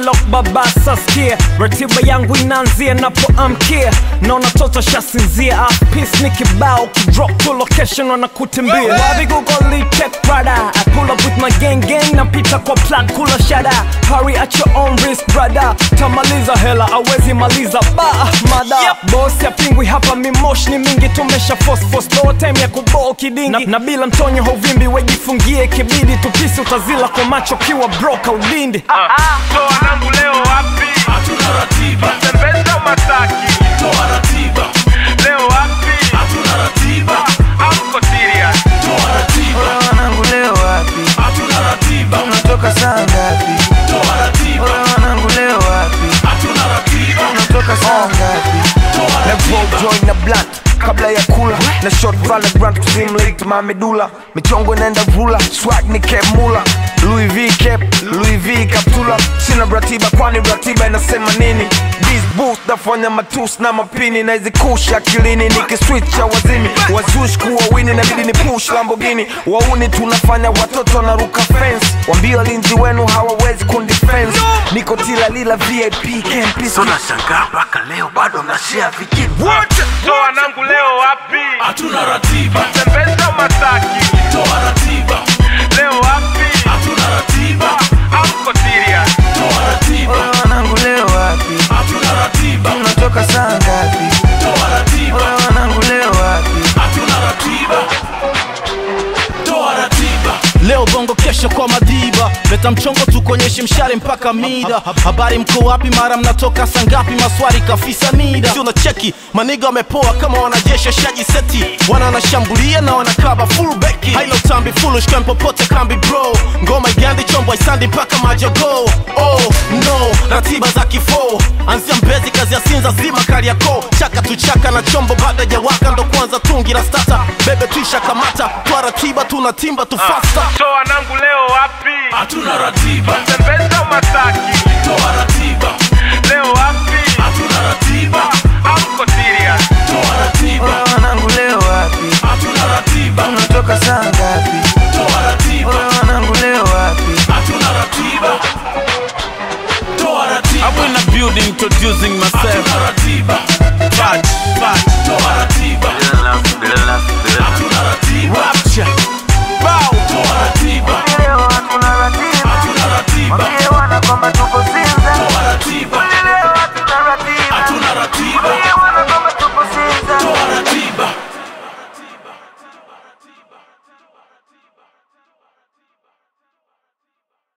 lock baba saskia ratiba yangu inaanzia napoamkia naona toto shasinzia peace ni kibao kidrop to location wanakutimbia wapi google check brother I pull up with my gang gang napita kwa plat kula shada hurry at your own risk brother tamaliza hela awezi maliza ba mada yep. boss ya pingwi hapa mimosh ni mingi tumesha force force no time ya kuboo kidingi na, na bila mtonyo hauvimbi wejifungie kibidi tupisi utazila kwa macho kiwa broka udindi toa nangu leo wapi hatuna ratiba tembeza mataki toa ratiba leo wapi hatuna ratiba amko serious toa ratiba wanangu leo wapi hatuna ratiba unatoka saa ngapi toa ratiba wanangu leo wapi hatuna ratiba unatoka saa ngapi toa na ratiba roll joint na blunt kabla ya kula na short valorant kusimulate mamedula michongo inaenda vula swag ni cap mula Louis V cap Louis V kaptula sina ratiba kwani ratiba inasema nini This boost nafanya matus na mapini na izikusha akilini nikiswitcha wazimi wazush kuwa wini nabidi ni push Lamborghini wauni tunafanya watoto wanaruka fence wambia walinzi wenu hawawezi kundifense niko tila lila VIP campus tunashangaa mpaka leo bado mnashea vijini toa nangu leo wapi hatuna ratiba tembeza mataki toa ratiba leo wapi hatuna ratiba amko serious toa ratiba wanangu leo wapi hatuna ratiba unatoka saa ngapi toa ratiba wanangu leo wapi hatuna ratiba toa ratiba leo bongo kesho kwa madiba leta mchongo tukonyeshe mshare mpaka mida habari mko wapi mara mnatoka sangapi maswari kafisa nida si unacheki maniga wamepoa kama wanajeshi shaji seti wana wanashambulia na wanakaba full beki hailo tambi foolish kan popote kambi bro ngoma igandi chombo isandi mpaka majogo oh no ratiba za kifo anzia mbezi kazi ya sinza zima kariako chaka tuchaka na chombo baada ya waka ndo kwanza tungi la stata bebe tuisha kamata kwa ratiba tunatimba tufasta toa nangu leo wapi hatuna ratiba tembeza mataki toa ratiba leo wapi hatuna ratiba amko serious toa ratiba wanangu leo wapi hatuna ratiba unatoka saa ngapi toa ratiba wanangu leo wapi hatuna ratiba toa ratiba I'm in the building introducing myself hatuna ratiba Fudge, fudge, toa ratiba hatuna ratiba rapture Bow toa ratiba leo hatuna ratiba hatuna ratiba Mwambie wana kwamba tuko